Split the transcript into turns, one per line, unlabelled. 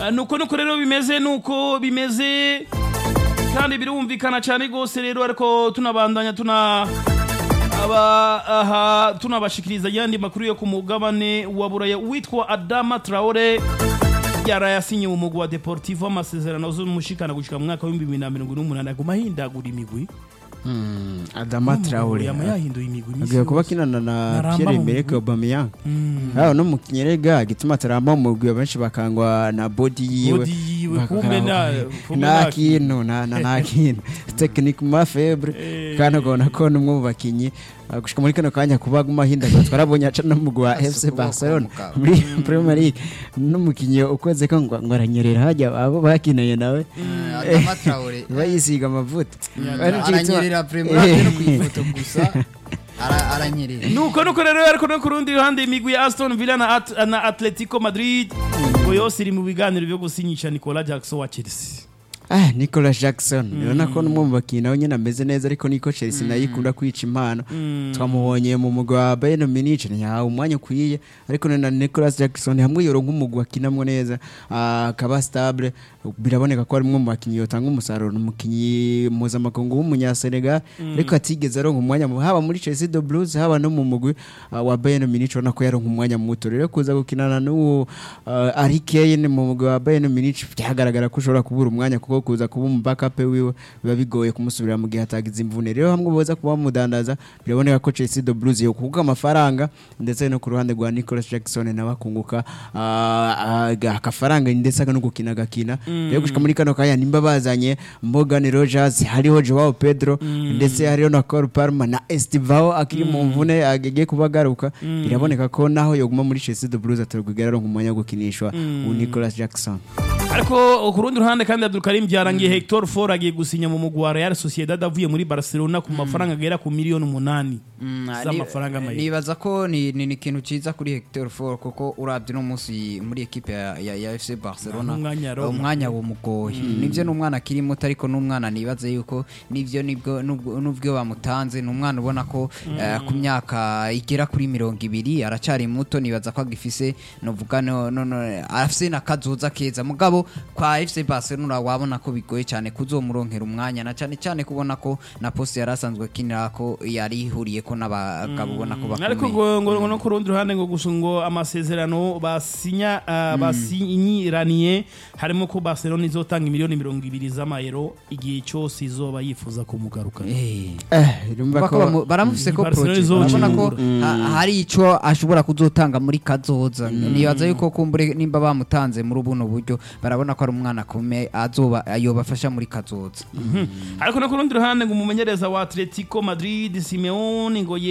Ah, nuko nuko rero bimeze nuko bimeze kandi birumvikana cyane rwose rero ariko tunabandanya tuna aba aha tunabashikiriza yandi makuru yo ku mugabane wa buraya witwa Adama Traore yarayasinye mu mugwi wa Deportivo amasezerano z'umushikana gushika mu mwaka wa 2028 aguma ahindagura imigwi
Adama Traore
yama yahinduye imigwi imisi
agiye kuba
yose.
akinana na
Naramba
Pierre
mu
Emerick
mugwi.
Aubameyang
Mm.
aho no mu kinyerega gituma ataramba mu mugwi benshi bakangwa na body yiwe
Body yiwe,
Bakakangwa-
kumbe na- kumbe
nta
nta
kintu nta nta- nta kintu techniquement faible
Eh.
kandi ukabona ko n'umwe mu bakinyi uh, gushika muri kano kanya kuba aguma ahindagura twarabonye aca no mu mugwi wa FC
ukuboko
Barcelona
mugabo.
muri Premier League n'umukinyi ukoze ko ngo ngo aranyerera hajya abo bakinanye nawe
Adama Traore
bayisiga amavuta Ari cyo gituma-
aranyerera vraiment no ku ifoto gusa ara- aranyerera
nuko nuko rero ariko no ku rundi ruhande imigwi ya Aston Villa na, At na Atletico Madrid ngo yose iri mu biganiro byo gusinyisha Nicolas Jackson wa Chelsea
Ah, Nicolas Jackson urabona ko n'umwe mu bakinnyi nawe nyine ameze neza ariko niko Chelsea nayo ikunda kwica impano twamubonye mu mugwi wa Bayern Munich ntiyahawe umwanya ukwiye ariko na Nicolas Jackson hamwe yoronka umugwi akinamwo neza ah, akaba stable biraboneka ko ari umwe mu bakinnyi yotanga umusaruro ni umukinnyi mpuzamakungu w'umunyasenegal ariko atigeze aronka umwanya mu- haba muri Chelsea the Blues haba no mu mugwi ah, wa Bayern Munich urabona ko yaronka umwanya muto rero kuza gukinana n'uwo ah, Harry Kane mu mugwi wa Bayern Munich byagaragara ko ushobora kubura umwanya kuko kuza kuba umu backup wiwe biba bigoye kumusubira mu gihe hatagize imvune rero hamwe boza kuba bamudandaza biraboneka ko Chelsea the Blues yo kuguka amafaranga ndetse no ku ruhande rwa Nicolas Jackson nawe akunguka ah, ah, akafaranga ndetse no gukina agakina rero gushika muri kano kanya nimba bazanye Morgan Rogers hariho Joao Pedro ndetse hariho na Cole Palmer na Estivao akiri mu mvune agiye kuba agaruka biraboneka ko naho yoguma muri Chelsea the Blues atarwigera aronka umwanya wo gukinishwa uwo Nicolas Jackson
ariko ku rundi ruhande kandi Abdul Karim byarangiye Hector Ford agiye gusinya mu mugwi wa Real Sociedad avuye muri Barcelona ku mafaranga agera ku miliyoni umunani
Mm, ni-
z'amafaranga amayero
nibaza ko ni ni ni ikintu cyiza kuri Hector Ford kuko urabye no munsi muri equipe ya, ya, ya FC Barcelona
Nta n'umwanya aronka.
umwanya wumugoye nivyo n'umwana akiri muto ariko n'umwana nibaze yuko nivyo nibwo nubwo nubwo bamutanze ni umwana ubona ko eh, ku myaka igera kuri mirongo ibiri aracyari muto nibaza ko agifise novuga no no no afise na kazoza keza mugabo kwa FC Barcelona wabona ko bigoye cyane kuzomuronkera umwanya na cyane cyane kubona ko na poste yari asanzwe akinira ko yari ihuriye ko n'abagabo ubona ko
ariko
bakomeye
ngo ngo no ku rundi ruhande ngo gusa ngo amasezerano basinya ah, basinyiraniye harimo ko Barcelona izotanga miliyoni mirongo ibiri z'amayero igihe cyose izoba yifuza kumugaruka
Eh.
eh urumva
Bako bamu- baramufise ko
Barcelona
project
izocungura.
urabona ko ha- hari ico ashobora kuzotanga muri kazoza nibaza yuko kumbure nimba bamutanze muri buno buryo barabona ko ari umwana akomeye azoba yobafasha muri kazoza
ariko no ku rundi ruhande ngo umumenyereza wa Atletico Madrid Simeone ngo